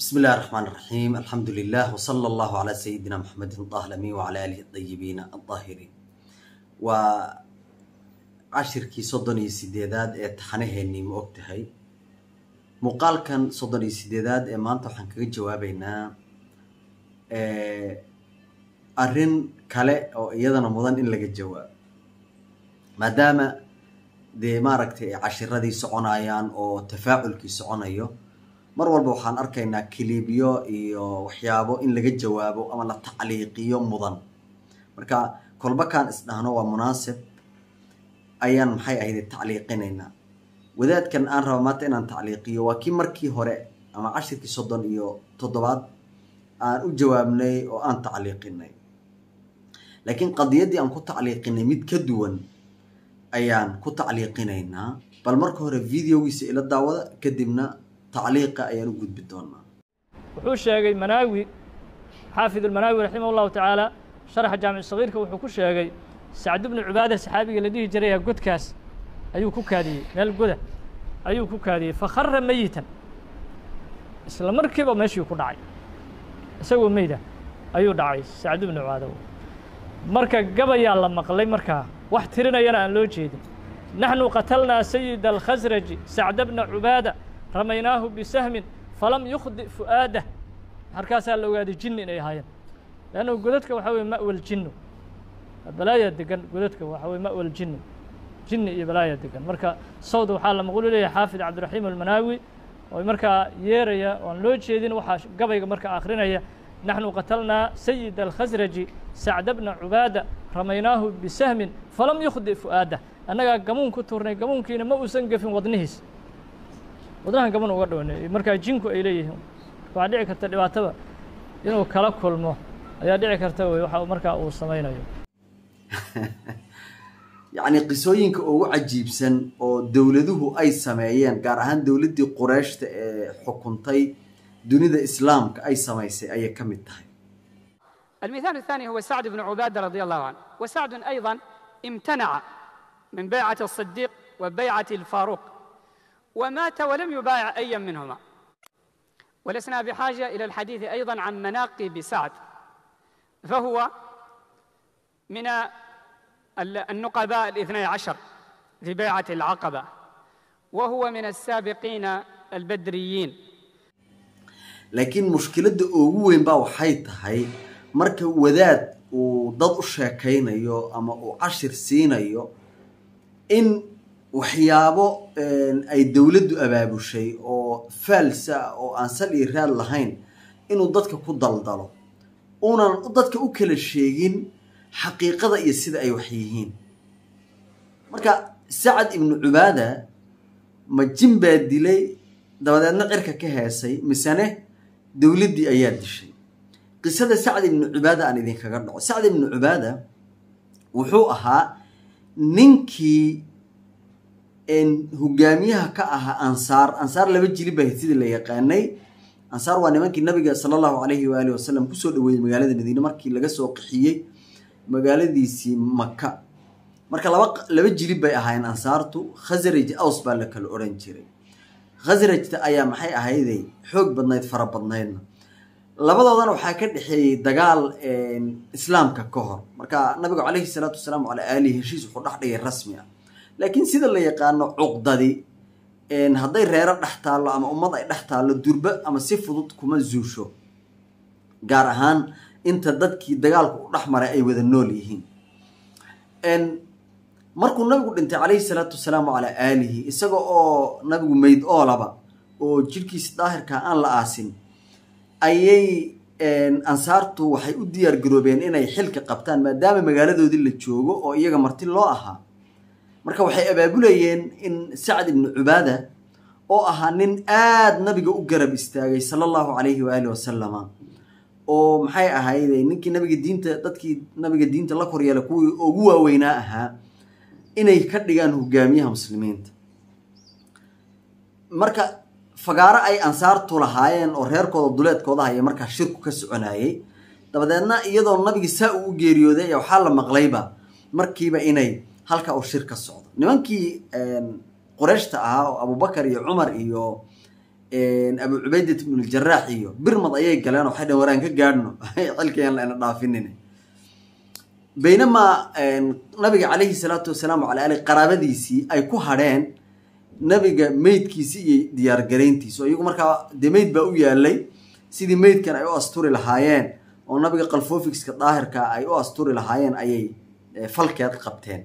بسم الله الرحمن الرحيم الحمد لله وصلى الله على سيدنا محمد طه الأمين وعلى آله الطيبين الطاهرين وعشركي صدني سيديداد ee taxanaheennii ma og tahay muuqaalkan soddon iyo sideedaad ee maanta waxaan kaga jawaabeynaa arrin kale oo iyadana mudan in laga jawaabo maadaama dee maaragtay ay cashiradii soconayaan oo tafaaculkii soconayo mar walba waxaan arkaynaa kiliibyo iyo waxyaabo in laga jawaabo ama la tacliiqiyo mudan marka kolbakaan isdhahno waa munaasib ayaan maxay ahayd tacliiqinaynaa wadaadkan aan raba maanta inaan tacliiqiyo waa kii markii hore ama cashirkii soddon iyo toddobaad aan u jawaabnay oo aan tacliiqinay laakiin qadiyaddii aan ku tacliiqinay mid ka duwan ayaan ku tacliiqinaynaa bal marka hore videogiisa ila daawada kadibna tacliiqa ayaan u gudbi doonaa wuxuu sheegay manaawi xaafid almanaawi raximah allahu tacaala sharaxa jaamic sagiirka wuxuu ku sheegay sacd bnu cubaada saxaabiga la dhihi jiraya godkaas ayuu ku kaadiyey meel goda ayuu ku kaadiyey fakhara meyitan isla markiiba meeshii ku dhacay isagoo meyda ayuu dhacay sacd bnu cubaada marka gabayaa la maqlay markaa wax tirinayana aan loo jeedin naxnu qatalnaa sayida alkhasraji sacda bna cubaada ramaynaahu bisahmin falam yukhdi fu'aadah markaasaa la ogaaday jinni inay ahaayeen leannu godadka waxaa weye ma'wal jinnu balaayaa degan godadka waxaa weye ma'wal jinnu jinni iyo balaayaa degan marka sawda waxaa la maqulu leeyahay xaafid cabdiraxiim almanaawi oo markaa yeeraya oan loo jeedin waxaa gabayga markaa akhrinaya naxnu qatalnaa sayida alkhasraji sacda bna cubaada ramaynaahu bisahmin falam yukhdi fu'aadah annagaa gamuun ku tuurnay gamuunkiina ma uusan gefin wadnihiis wadnahan gaban uga dhownay markaa jinku ay leeyihiin waxaa dhici karta dhibaatada inuu kala kulmo ayaa dhici karta wey waxa markaa uu samaynayo yacni qisooyinka ugu cajiibsan oo dowladuhu ay sameeyeen gaar ahaan dowladdii qureeshta ee xukuntay dunida islaamka ay samaysay ayay ka mid tahay المثال الثاني هو سعد بن عبادة رضي الله عنه وسعد أيضا امتنع من بيعة الصديق وبيعة الفاروق ومات ولم يبايع أيا منهما ولسنا بحاجة إلى الحديث أيضا عن مناقب سعد فهو من النقباء الاثني عشر في بيعة العقبة وهو من السابقين البدريين laakiin mushkiladda ugu weyn baa waxay tahay marka wadaad uu dad u sheekaynayo ama uu cashir siinayo in waxyaabo ay dowladdu abaabushay oo faalsa oo aan sal iyo raad lahayn inuu dadka ku daldalo uunan dadka u kala sheegin xaqiiqada iyo sida ay wax yihiin marka sacad ibnu cubaada ma jin baa dilay dabadeedna cirka ka heesay misene dowladdii ayaa dishay qisada sacd ibnu cubaada aan idinkaga dhaco sacd ibnu cubaada wuxuu ahaa ninkii hogaamiyaha ka ahaa ansaar ansaar laba jilib baa sidii la yaqaanay ansaar waa nimankii nabiga sala allahu calayhi waaalih wasalam kusoo dhaweeyey magaalada madiine markii laga soo qixiyey magaaladiisii maka marka laba laba jilib bay ahaayeen ansaartu khasraj aws baa la kala odhan jiray khasrajta ayaa maxay ahayday xoog badnayd fara badnaydna labadoodana waxaa ka dhexeeyey dagaal islaamka ka hor marka nabigu calayhi salaatu wasalaam calaa aalihi heshiis wuxuu dhex dhigay rasmi ah laakiin sida la yaqaano cuqdadi hadday reero dhex taallo ama ummad ay dhex taallo durba ama si fudud kuma zuusho gaar ahaan inta dadkii dagaalku u dhex maray ay wada nool yihiin markuu nabigu dhintay calayhi salaatu wasalaamu calaa aalihi isaga oo nabigu meyd oolaba oo jidhkiisa daahirkaa aan la aasin ayay ansaartu waxay u diyaar garoobeen inay xilka qabtaan maadaama magaaladoodii la joogo oo iyaga marti loo ahaa marka waxay abaabulayeen in sacad ibnu cubaada oo ahaa nin aada nabiga u garab istaagay sala allahu calayhi waaalih wasalama oo maxay ahayde ninkii nabiga diinta dadkii nabiga diinta la koryeela kuwii ugu waaweynaa ahaa inay ka dhigaan hogaamiyaha muslimiinta marka fagaaro ay ansaartu lahaayeen oo reerkooda duleedkooda haya markaa shirku ka soconayey dabadeedna iyadoo nabiga saa uu u geeriyooday waxaa la maqlayba markiiba inay halka uu shir ka socdo nimankii qureeshta ahaa oo abubakar iyo cumar iyo abu cubaydat ibnuljarax iyo birmad ayay galeen waxay dhaheen waraan ka gaadhno xilkayaan laina dhaafinin baynamaa nabiga calayhi salaatu wasalaam wala ali qaraabadiisii ay ku hadheen nabiga meydkiisi iyo diyaargarayntiisi oo iyagu markaa dee meyd baa u yaalay sidii meydkan ay u asturi lahaayeen oo nabiga kalfofiska daahirka ay u asturi lahaayeen ayay falkeed qabteen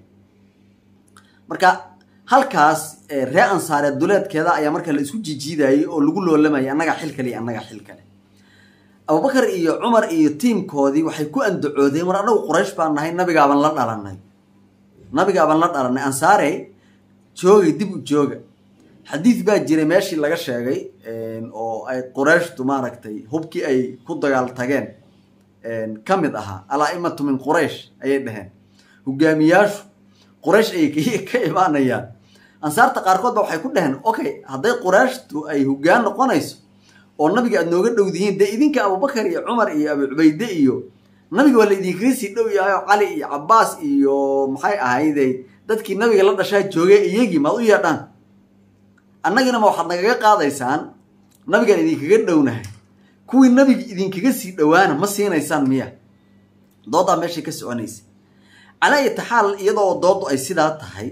marka halkaas ree ansaareed duleedkeeda ayaa marka la isku jijiidayay oo lagu loolamayay annaga xil kale iyo annaga xil kale abubakar iyo cumar iyo tiimkoodii waxay ku andacoodeen war annagu quraysh baan nahay nabigaaban la dhalanay nabigaaban la dhalanay ansaare joogay dib u jooga xadiid baa jiray meeshii laga sheegay oo ay qurayshtu maaragtay hubkii ay ku dagaal tageen ka mid ahaa alaa-imatu min quraysh ayay dhaheen hogaamiyaashu quraysh ayay ka imaanayaan ansaarta qaarkood ba waxay ku dhaheen okay hadday qurayshtu ay hogaan noqonayso oo nabiga aad nooga dhowdihiin dee idinka abubakar iyo cumar iyo abu cubayde iyo nabiga waa la idinkaga sii dhow yahay oo cali iyo cabaas iyo maxay ahayde dadkii nabiga la dhashaa joogay iyagii maad u yeedhaan annagina ma waxaad nagaga qaadaysaan nabigaan idinkaga dhownahay kuwii nabiga idinkaga sii dhowaana ma siinaysaan miya doodaa meeshay ka soconaysa calaa iyata xaal iyadoo doodu ay sidaa tahay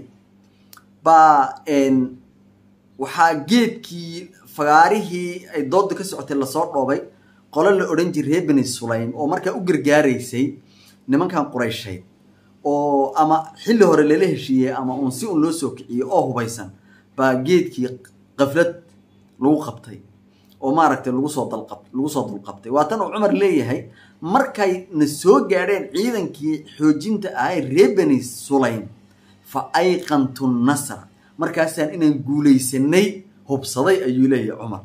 baa waxaa geedkii fagaarihii ay dooda ka socotay lasoo dhoobay qolo la odhan jiray reer beni sulaym oo markaa u gargaaraysay nimankan qurayshayd oo ama xilli hore lala heshiiyey ama uun si un loo soo kiciyey oo hubaysan baa geedkii qaflad lagu qabtay oo maaragtay lagu soo dalqab lagu soo dulqabtay waa tan uu cumar leeyahay markay na soo gaadheen ciidankii xoojinta ahay reer beni sulaym fa ayqantu nasra markaasaan inaan guulaysanay hubsaday ayuu leeyahay cumar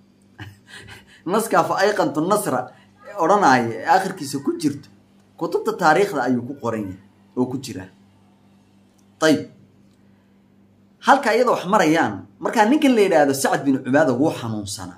naskaa fa ayqantu nasra odhanaya ee akhirkiisa ku jirto kutubta taariikhda ayuu ku qoran yahay oo ku jiraa ayib halka iyada wax marayaan markaa ninkan la yidhaahdo sacad bin cubaada wuu xanuunsanaa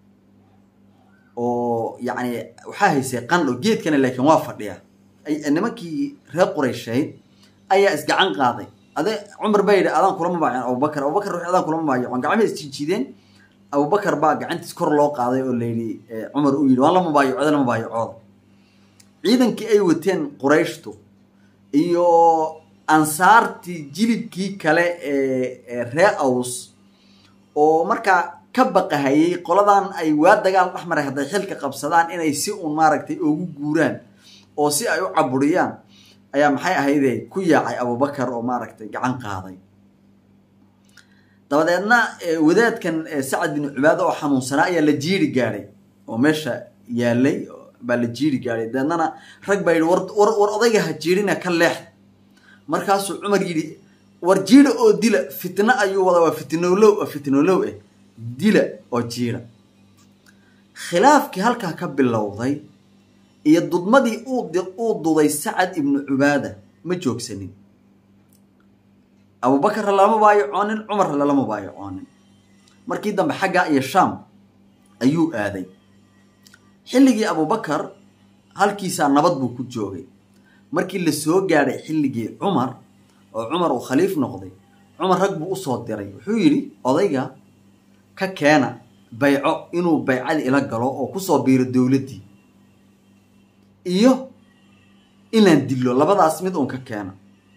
oo yacni waxaa haysay qandho geedkana laakiin waa fadhiya nimankii reer qurayshayd ayaa isgacan qaaday ade cumar baa yidhi adaan kulama baayacon abubakar abubakar wixii adaan kulama baayacon gacmaha isjiijideen abubakar baa gacantiis kor loo qaaday oo layidhi cumar uu yidhi waan lama baayacooda lama baayacooda ciidankii ay wateen qurayshtu iyo ansaartii jilibkii kale ee ree aws oo markaa ka baqahayay qoladan ay waa dagaal dhex maray hadday xilka qabsadaan inay si uun maaragtay ugu guuraan oo si ay u caburiyaan ayaa maxay ahayde ku yaacay abubakar oo maaragtay gacan qaaday dabadeedna wadaadkan sacad bin cubaada oo xanuunsanaa ayaa la jiiri gaadhay oo meesha yaalay baa la jiiri gaadhay dabeednana rag baa yidhi war war odayga ha jiirina ka leex markaasuu cumar yidhi war jiida oo dila fitno ayuu wadaa waa fitnolow waa fitnolow eh dila oo jiida khilaafkii halkaa ka bilowday iyo dudmadii uu duday sacad ibnu cubaada ma joogsanin abubakarra lalama baayacoonin cumarra lalama baayacoonin markii dambe xaggaa iyo shaam ayuu aaday xilligii abubakar halkiisaa nabad buu ku joogay markii la soo gaadhay xilligii cumar oo cumar uu khaliif noqday cumar rag buu usoo diray wuxuu yidhi odayga ka keena bayco inuu baycadii ila galo oo kusoo biiro dowladdii iyo inaan dillo labadaas mid uun ka keena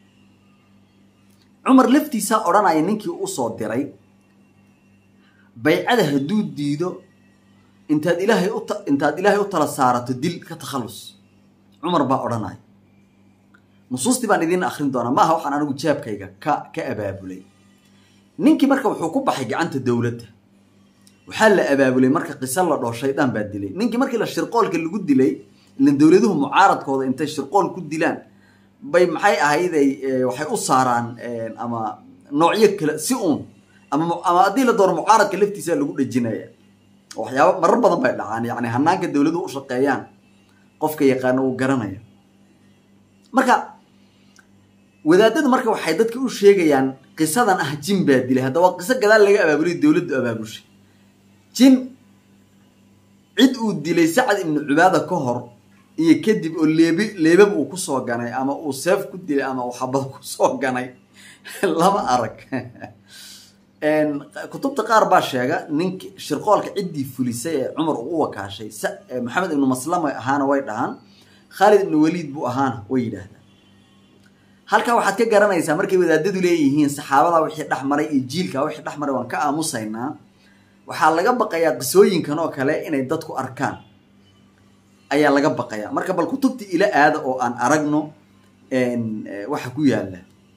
cumar laftiisaa odhanaya ninkii usoo diray baycada hadduu diido intaad ilaahay ut intaad ilaahay u tala saarato dil ka takhallus cumar baa odhanaya nusuustii baan idiin akrin doonaa maaha waxaan anigu jaabkayga ka ka abaabulay ninkii marka wuxuu ku baxay gacanta dowladda waxaa la abaabulay marka qiso la dhoo shaydaan baa dilay ninkii markii la shirqoolka lagu dilay ilan dowladuhu mucaaradkooda intay shirqool ku dilaan bay maxay ahayday waxay u saaraan ama noocyo kale si uun ama ama haddii la doono mucaaradka laftiisa lagu dhejinaya waxyaaba marar badan bay dhacaan yani hanaanka dowladuhu u shaqeeyaan qofka yaqaano uu garanaya marka wadaadadu marka waxay dadka u sheegayaan qisadan ah jin baa dilay hadda waa qiso gadaal laga abaabulay dowladdu abaabushay jin cid uu dilay sacad ibnu cubaada ka hor iyo kadib oo leebi leebab uu kusoo ganay ama uu seef ku dilay ama uu xabad kusoo ganay lama arag kutubta qaar baa sheega ninki shirqoolka ciddii fulisay ee cumar uu u wakaashay maxamed ibnu maslama ahaana way dhahaan khaalid ibnu waliid buu ahaana way yidhaahdaan halkaa waxaad ka garanaysaa markay wadaadadu leeyihiin saxaabada wixii dhex maray iyo jiilka wixii dhex maray waan ka aamusaynaa waxaa laga baqayaa qisooyinkan oo kale inay dadku arkaan ayaa laga baqayaa marka bal kutubta ila aada oo aan aragno waxa ku yaala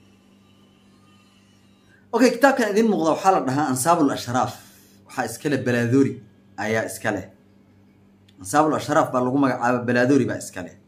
okay kitaabkan idin muuqda waxaa la dhahaa ansaabul ashraaf waxaa iskale balaadori ayaa iska leh ansaabul ashraaf baa lagu magacaaba balaadori baa iska leh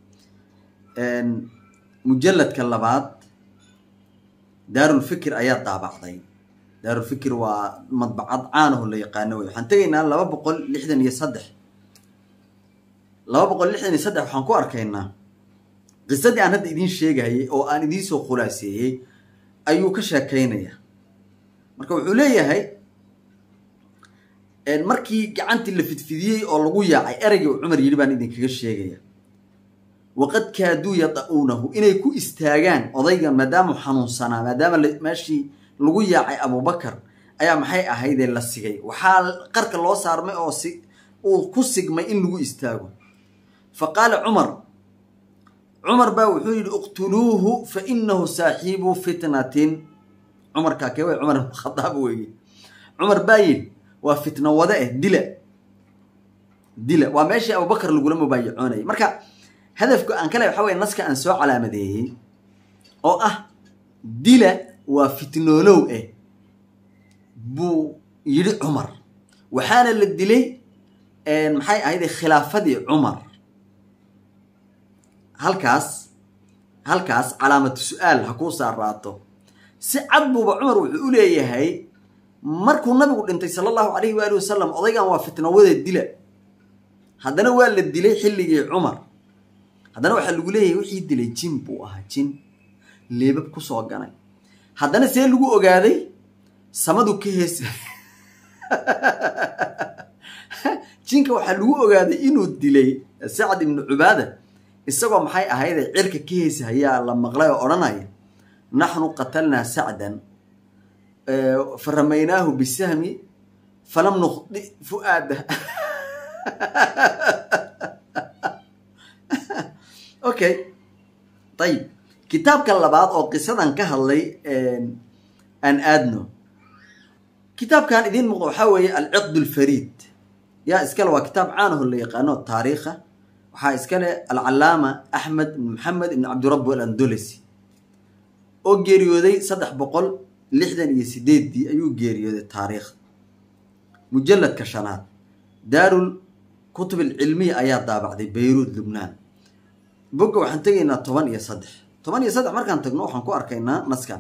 mujalladka labaad daarulfikir ayaa daabacday daarulfikir waa madbacad caanaho la yaqaano wey waxaan tegaynaa laba boqol lixdan iyo saddex laba boqol lixdan iyo saddex waxaan ku arkaynaa qisadii aan hadda idiin sheegayay oo aan idiin soo khulaaseeyey ayuu ka sheekaynaya marka wuxuu leeyahay markii gacantii la fidfidiyey oo lagu yaacay ereygii uu cumar yidhi baan idinkaga sheegaya waqad kaaduu yada-uunahu inay ku istaagaan odaygan maadaamau xanuunsanaa maadaama meeshii lagu yaacay abubakar ayaa maxay ahaydee la sigay waxaa qarka loo saarmay oo si uu ku sigmay in lagu istaago fa qaala cumar cumar baa wuxuu yidhi iqtuluuhu fa inahu saaxiibu fitnatin cumarkaa kee way cumar ibn khadaab weeye cumar baa yidhi waa fitno wade eh dila dila waa meeshii abubakar lagula mubaayacoonayay marka hadafka aan kale waxa weye naska aan soo calaamadeeyey oo ah dila waa fitnoolow eh buu yidhi cumar waxaana la dilay maxay ahayde khilaafadii cumar halkaas halkaas calaamatu su-aal ha kuu saaraato si cad buuba cumar wuxuu u leeyahay markuu nabigu dhintay sala allahu calayhi waali wasalam odaygan waa fitnowada dila haddana waa la dilay xilligii cumar haddana waxaa lagu leeyahay wixii dilay jin buu ahaa jin leebab kusoo ganay haddana see lagu ogaaday samadu ka heesa jinka waxaa lagu ogaaday inuu dilay sacad ibnu cubaada isagoo maxay ahayde cirka ka heesa hayaa la maqlay oo odhanaya naxnu qatalnaa sacdan fa ramaynaahu bisahmi falam nukhdi fu'aada okay ayib kitaabka labaad oo qisadan ka hadlay aan aadno kitaabkan idiin muuqda waxaa weeye alciqd alfariid yaa iskale waa kitaab caanaho la yaqaano taariikha waxaa iskale alcalaama axmed ibn maxamed ibn cabdirabbi alandolesi oo geeriyooday saddex boqol lixdan iyo sideeddii ayuu geeriyooday taariikh mujalladka shanaad daarul kutub alcilmiya ayaa daabacday bayruud lubnaan bogga waxaan tegaynaa toban iyo saddex toban iyo saddex markaan tagno waxaan ku arkaynaa naskan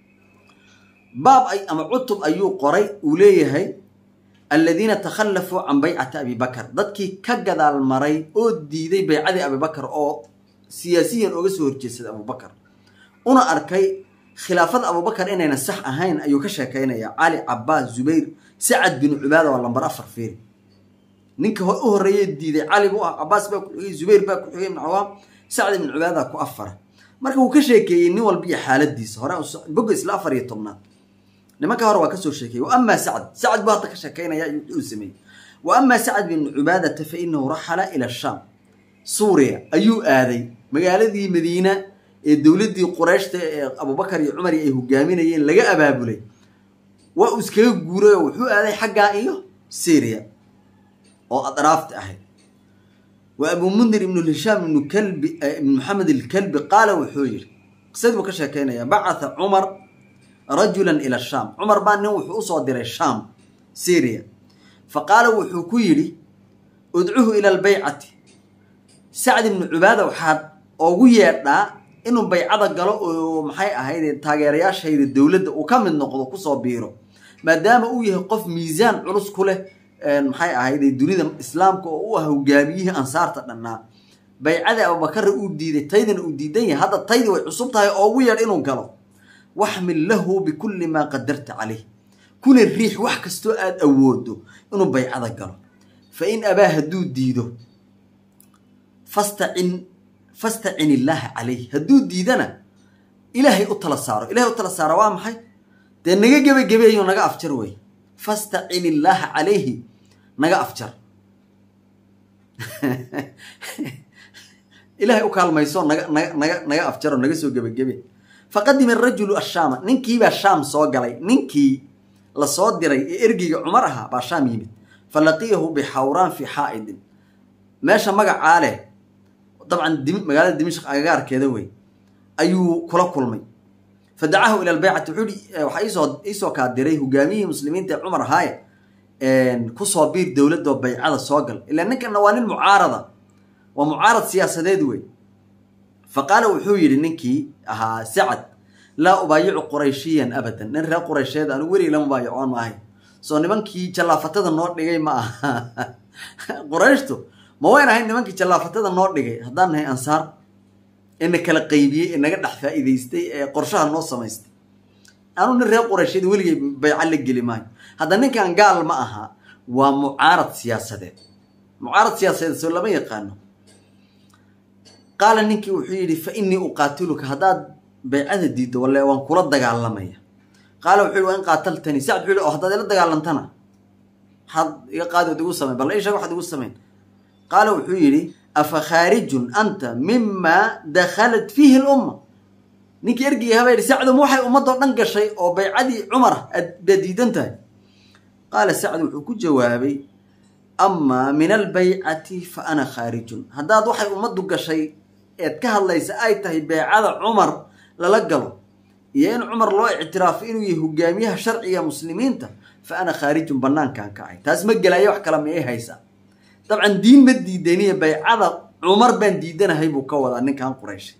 baab ay ama cutub ayuu qoray uu leeyahay aladiina takhallafuu can baycati abibakar dadkii ka gadaal maray oo diiday baycadii abibakar oo siyaasiyan oga soo horjeedsaday abubakar una arkay khilaafada abubakar inayna sax ahayn ayuu ka sheekaynayaa cali cabaas zubayr sacad bin cubaada waa lambar afar fiiri ninka u horreeye diiday cali buu ah cabaas baa ku xigay zubayr baa ku xigay ibn cawaam sacd ibn cubaada ku afara marka wuu ka sheekeeyey nin walba iyo xaaladiisa hore boga isla afar iyo tobnaad nimanka hore waa kasoo sheekeeyey wa amaa sacd sacd buu hadda ka sheekaynaya wuxuu sameeyey wa amaa sacd bin cubaadata fa inahu raxala ila shaam suuriya ayuu aaday magaaladii madiina ee dowladdii qurayshta ee abubakar iyo cumar ay hogaaminayeen laga abaabulay waa uu iskaga guuray oo wuxuu aaday xaggaa iyo syria oo adraafta ahayd wa abuu mundir ibnu hishaam ibnu kalbi ibnu maxamed alkalbi qaala wuxuu yidhi qisadii buu ka sheekaynayaa bacatha cumar rajulan ila shaam cumar baa nin wuxuu usoo diray shaam syria fa qaala wuxuu ku yidhi udcuhu ila albaycati sacd ibnu cubaada waxaad ogu yeedhaa inuu baycada galo oo maxay ahayd taageerayaashayda dowladda uu ka mid noqdo kusoo biiro maadaama uu yahay qof miisaan culus ku leh maxay ahayd dunida islaamka oo u ah hogaamiyihii ansaarta dhannaa baycadii abubakarra uu diiday taydana uu diidan yahay hadda taydii way cusub tahay oo ugu yeedh inuu galo waxmil lahu bikulli maa qadarta caleyh kuna riix wax kastoo aada awoodo inuu baycada galo fa in abaa hadduu diido fastacin fastacin illaaha calayh hadduu diidana ilaahay u tala saaro ilahay u tala saaro waa maxay dee naga gebagebeeyo naga afjar wey fastacin illaaha calayhi naga afjar ilahay u kaalmayso naga naga naga naga afjaro naga soo gebagebe faqadima arajulu ashaama ninkiibaa shaam soo galay ninkii lasoo diray ee ergeyga cumar ahaa baa shaam yimid falaqiyahu bixawraan fi xaa'idin meesha magacaa leh dabcan magaalada dimashq agagaarkeeda wey ayuu kula kulmay fadacahu ila lbaycati wuxuu i waxaa iisoo iisoo kaa diray hogaamiyihii muslimiinta ee cumar ahaaye kusoo biir dowladoo baycada soo gal ilaa ninkana waa nin mucaarada waa mucaarad siyaasadeed wey fa qaala wuxuu yidhi ninkii ahaa sacad laa ubaayicu qurayshiyan abadan nin reer quraysheed anu weligay la mubaayacoon ma ahay soo nimankii jallaafatada noo dhigay ma aha qurayshtu ma wayn ahayn nimankii jallaafatada noo dhigay haddaan nahay ansaar ee na kala qaybiyey ee naga dhex faa'iidaystay ee qorshaha noo samaystay anu nin reer quraysheed weligay bayca la geli maayo hadda ninkan gaal ma aha waa mucaarad siyaasadeed mucaarad siyaasadeed soo lama yaqaano qaala ninkii wuxuu yidhi fa innii uqaatiluka haddaad baycada diiddo walle waan kula dagaalamaya qaala wuxuu yidhi waa in qaataltanii sacd wuxuu yidhi oo haddaad ila dagaalantana maxaad iga qaadi ood igu samayn bal ii sheeg waxaad igu samayn qaala wuxuu yidhi afa khaarijun anta mima dakhalat fiihi lumma ninkii ergeyga haba yidhi sacdum waxay ummadoo dhan gashay oo baycadii cumar aad baad diidan tahay qaala sacd wuxuu ku jawaabay amaa min albaycati fa ana khaarijun haddaad waxay ummaddu gashay eed ka hadlaysa ay tahay baycada cumar lala galo iyo in cumar loo ictiraafo inuu yahay hogaamiyaha sharciga muslimiinta fa ana khaarijun banaankaan kacay taas ma gelaya wax kale ma ii haysaa dabcan diin ma diidaniya baycada cumar baan diidanahay buu ka wadaa ninkan qurayshay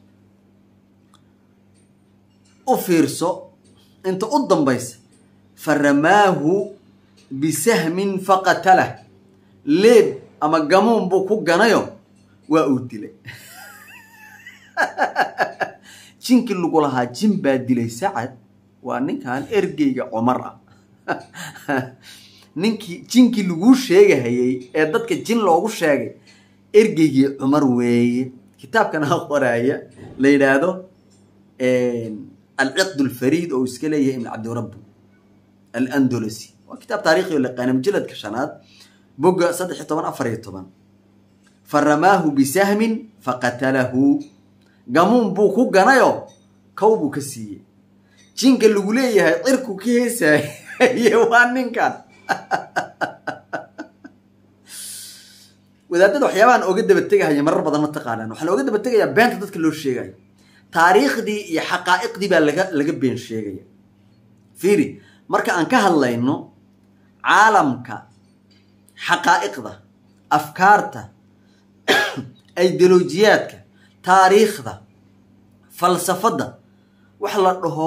u fiirso inta u dambaysa fa ramaahu bisahmin faqatalah leeb ama gamuun buu ku ganayo waa uu dilay jinkii lagu lahaa jin baa dilay sacad waa ninkan ergeyga cumar ah ninkii jinkii laguu sheegahayey ee dadka jin loogu sheegay ergeygii cumar weeye kitaabkan ha qoraaya la yidhaahdo alciqd alfariid oo uu iska leeyahay ibn cabdirabbi alandolosi waa kitaab taarikhi oo laqaana mujaladka shanaad bogga saddex iyo toban afar iyo toban fa ramaahu bisahmin faqatalahu gamuun buu ku ganayo kow buu ka siiyey jinka lagu leeyahay cirku ka heesaaye waa ninkan wadaadada waxyaabahan ooga daba tegahaya marar badan ma taqaanaan waxaa looga daba tegayaa beenta dadka loo sheegayo taariikhdii iyo xaqaa'iqdii baa laga laga been sheegaya fiiri marka aan ka hadlayno caalamka xaqaa'iqda afkaarta ideolojiyaadka taariikhda falsafadda wax la dhaho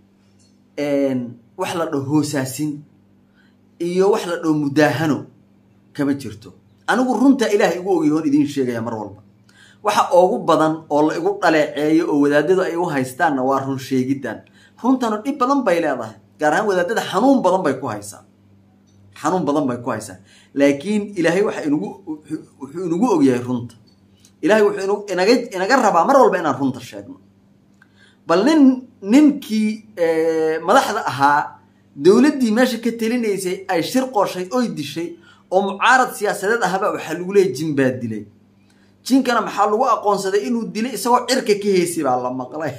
wax la dhaho hoosaasin iyo wax la dhaho mudaahano kama jirto anigu runta ilaahay igu ogyahoon idiin sheegaya mar walba waxa ugu badan oo la igu dhaleeceeyo oo wadaadadu ay u haystaanna waa run sheegiddan runtanu dhib badan bay leedahay gaar ahaan wadaadada xanuun badan bay ku haysaa xanuun badan bay ku haysaa laakiin ilaahay waxa inugu wuxuu inagu ogyahay runta ilahay wuxuu inaga inaga rabaa mar walba inaan runta sheegno bal nin ninkii madaxda ahaa dowladdii meesha ka telinaysay ay shir qooshay oy dishay oo mucaarad siyaasadeed ahaba waxaa lagu leeyay jin baa dilay jinkana maxaa lagu aqoonsaday inuu dilay isagoo cirka ka heysay baa la maqlay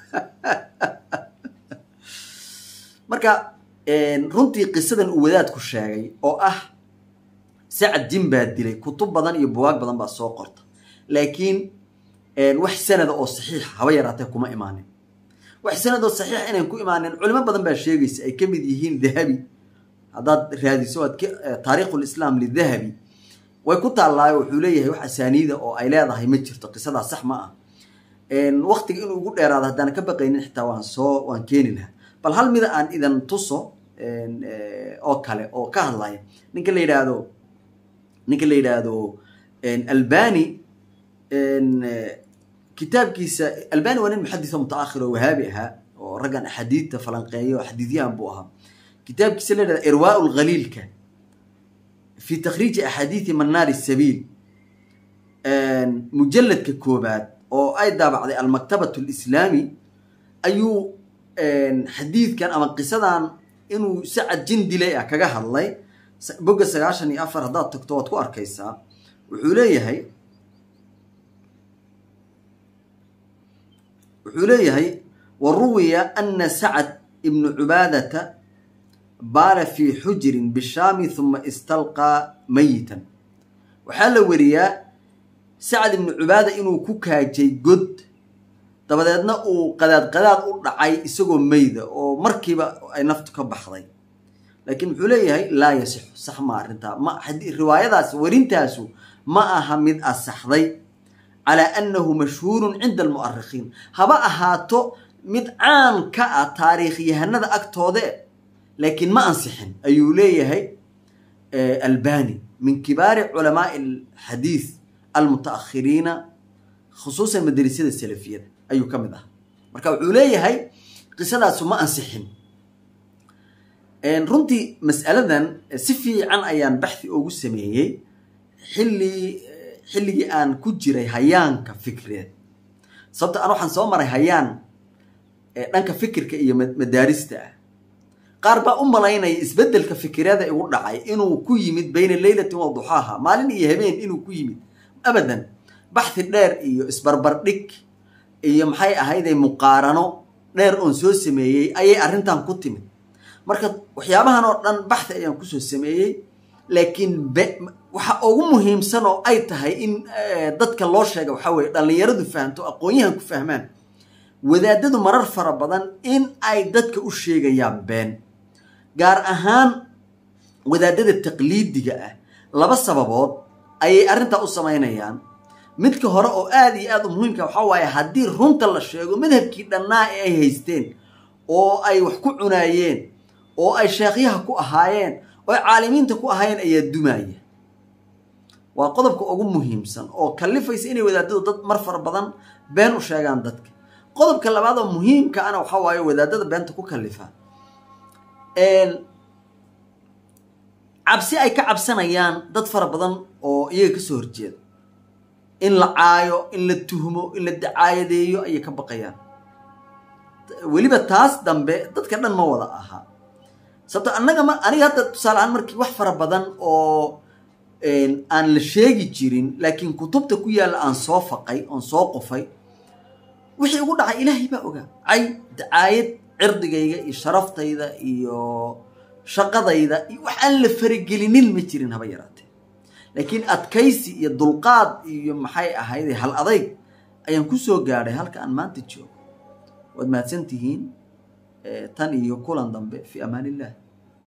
marka runtii qisadan uu wadaadku sheegay oo ah sacad jin baa dilay kutub badan iyo buwaag badan baa soo qorta laakiin wax sanada oo saxiixa haba yaraatee kuma imaanin wax sanad oo saxiixa inayn ku imaanin culimo badan baa sheegaysa ay ka mid yihiin dahabi haddaad raadiso aad taariikhu lislaam lidahabi way ku taallaayo wuxuu leeyahay wax asaaniida oo ay leedahay ma jirto qisadaa sax ma ah waktiga inuu ugu dheeraado haddaan ka baqaynin xitaa waan soo waan keeni lahaa bal hal mida aan idan tuso oo kale oo ka hadlaya ninka la yidhaahdo ninka la yidhaahdo albani kitaabkiisa albani waa nin muxadis oo mutaakhir oo wahaabi ahaa oo raggan axaadiidta falanqeeya oo xadiidyahan buu ahaa kitaabkiisa la yidhahdo irwaa lghaliilka fi takhriiji axaadiidi manaari sabiil mujalladka koobaad oo ay daabacday almaktabat alislaami ayuu xadiidkan ama qisadan inuu sacad jin dilay ah kaga hadlay bogga sagaashan iyo afar haddaad tagto waad ku arkaysaa wuxuu leeyahay wuxuu leeyahay wa ruwiya ana sacad ibnu cubaadata baala fii xujirin bishaami huma istalqaa mayitan waxaa la weriyaa sacad ibnu cubaada inuu ku kaajay god dabadeedna uu qadaad qadaad u dhacay isagoo meyda oo markiiba ay naftu ka baxday laakiin muxuu leeyahay laa yasixu sax ma arrintaa ma riwaayadaas werintaasu ma aha mid asaxday calaa annahu mashhuurun cinda almu'arikhiin haba ahaato mid caan ka ah taariikhyahanada agtoode laakiin ma ansixin ayuu leeyahay albani min kibaari culamaai alxadiid almutaakhiriina khusuusan madarisyada salafiyada ayuu ka mid ah marka wuxuu leeyahay qisadaasu ma ansixin runtii mas'aladan si fiican ayaan baxthi ugu sameeyey xilli xilligii aan ku jiray hayaanka fikreed sababto an waxaan soo maray hayaan dhanka fikirka iyo madaarista ah qaar baa u malaynaya isbeddelka fikireeda igu dhacay inuu ku yimid bayna leylatin wa duxaaha maalin iyo habeen inuu ku yimid abadan baxthi dheer iyo isbarbardhig iyo maxay ahayday muqaarano dheer oon soo sameeyey ayay arrintan ku timid marka waxyaabahan oo dhan baxthi ayaan kusoo sameeyey laakiin waxa ugu muhiimsan oo ay tahay in dadka loo sheega waxaa weye dhallinyaradu fahamto aqoon-yahan ku fahmaan wadaadadu marar fara badan in ay dadka u sheegayaan been gaar ahaan wadaadada taqliidiga ah laba sababood ayay arrintaa u samaynayaan midka hore oo aada iyo aada u muhiimka waxaa waaye haddii runta la sheego madhabkii dhannaa ee ay haysteen oo ay wax ku cunaayeen oo ay sheekhyaha ku ahaayeen oo ay caalimiinta ku ahaayeen ayaa dumaya waa qodobka ugu muhiimsan oo kallifaysa inay wadaadadu dad mar fara badan been u sheegaan dadka qodobka labaad oo muhiimka ana waxaa waaye wadaadada beenta ku kallifa cabsi ay ka cabsanayaan dad fara badan oo iyaga kasoo horjeeda in la caayo in la tuhmo in la dacaayadeeyo ayay ka baqayaan weliba taas dambe dadka dhan ma wada ahaa sababto annaga ma aniga hadda tusaale ahaan markii wax fara badan oo aan la sheegi jirin laakiin kutubta ku yaalla aan soo faqay oon soo qofay wixii ugu dhacay ilaahay baa ogaa cay dacaayad cirdigayga iyo sharaftayda iyo shaqadayda iyo wax aan la faragelinin ma jirin haba yaraatee laakiin adkaysi iyo dulqaad iyo maxay ahayde hal adayg ayaan ku soo gaadhay halka aan maanta joogo waad mahadsan tihiin tan iyo kulan dambe fi amaan illah